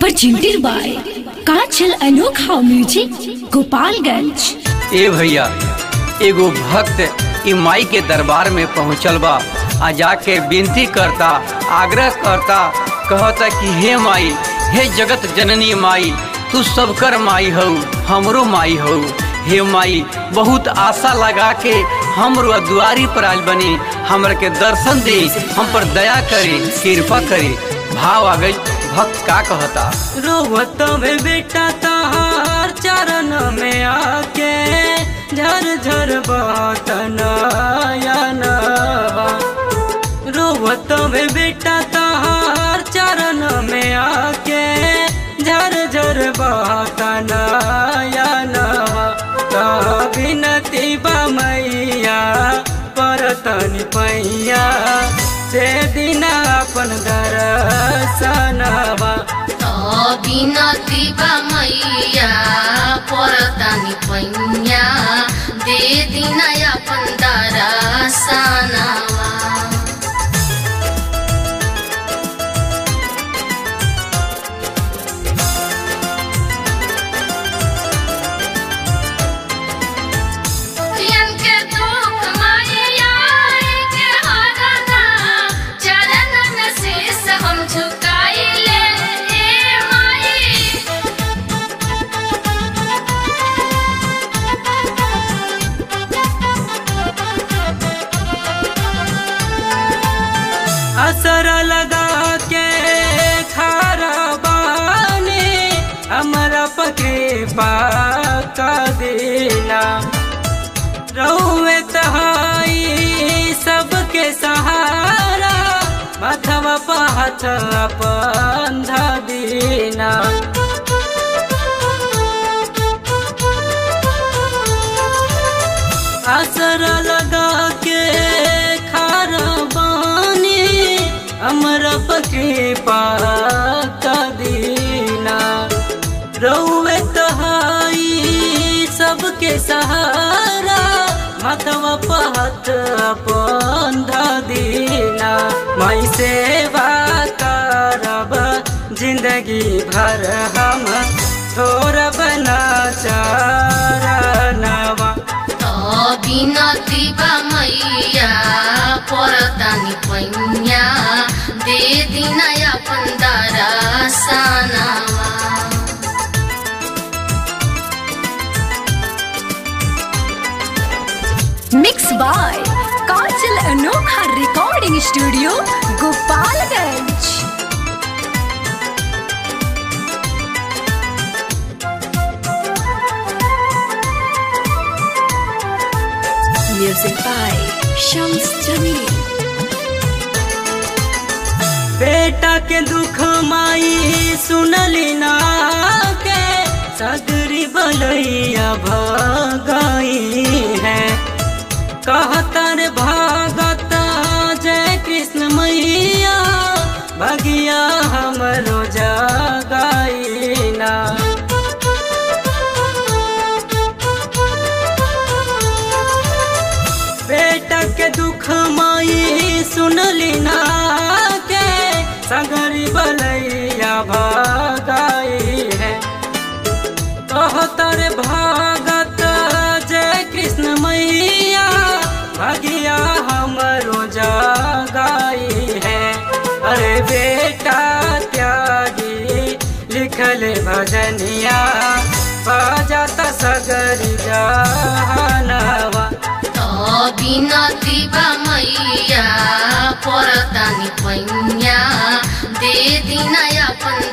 presented by Kachal Anokha Music, Gopalganj. ए भैया एगो भक्त ई माई के दरबार में पहुँचल बा आ जाके विनती करता आग्रह करता कहता कि हे माई हे जगत जननी माई तू सबकर माई हो हमरो माई हो हे माई बहुत आशा लगा के हमरो दुआरी पर आज बनी हमरा के दर्शन दे हम पर दया करे कृपा करे भाव आ गई भक्त का कहता रोवत में बेटा तहार चरण में आके झर झर बहत नयनवा रोवत में बेटा तहार चरण में आके झर झर बहत नयनवा कह बिनती बा मैया परतन पैया से दिन अपन दर्शनवा बिनती बा मैया परतानी पैया दे दिन अपन दरसनवा के दुख माया के हरना चरणन शीस हम झुकाइले ए माई असर लगा के खारा बानी हमरा पके पाका देना रहुए तहाई सबके सहारा माथवा पहाथ अपन दीना असर लगा के खारा बानी अमर पके पाका दीना रउए तहाई सबके सहारा माथवा पहत अपन दीना मई सेवा करब जिंदगी भर हम छोड़ब ना चरणवा बिनती बा मैया परतानी पैया दे दिन अपन दरसनवा Mixed by Kachal Anokha Recording Studio, Gopalganj. Music by Shams Jamil. बेटा के दुख माई सुनली ना के सगरी बलैया भगाई है कहतर भागत जय कृष्ण मैया भगिया हमरो जगाई ना बेटा के दुख माई सुनली ना के सगरी बलैया भगाई है कहतर भागत जय कृष्ण मैया भगिया हमरो जगाई है अरे बेटा त्यागी लिखल भजनिया बजाता सगरी जहानवा बिनती बा मैया परतानी पैया दे दिन अपन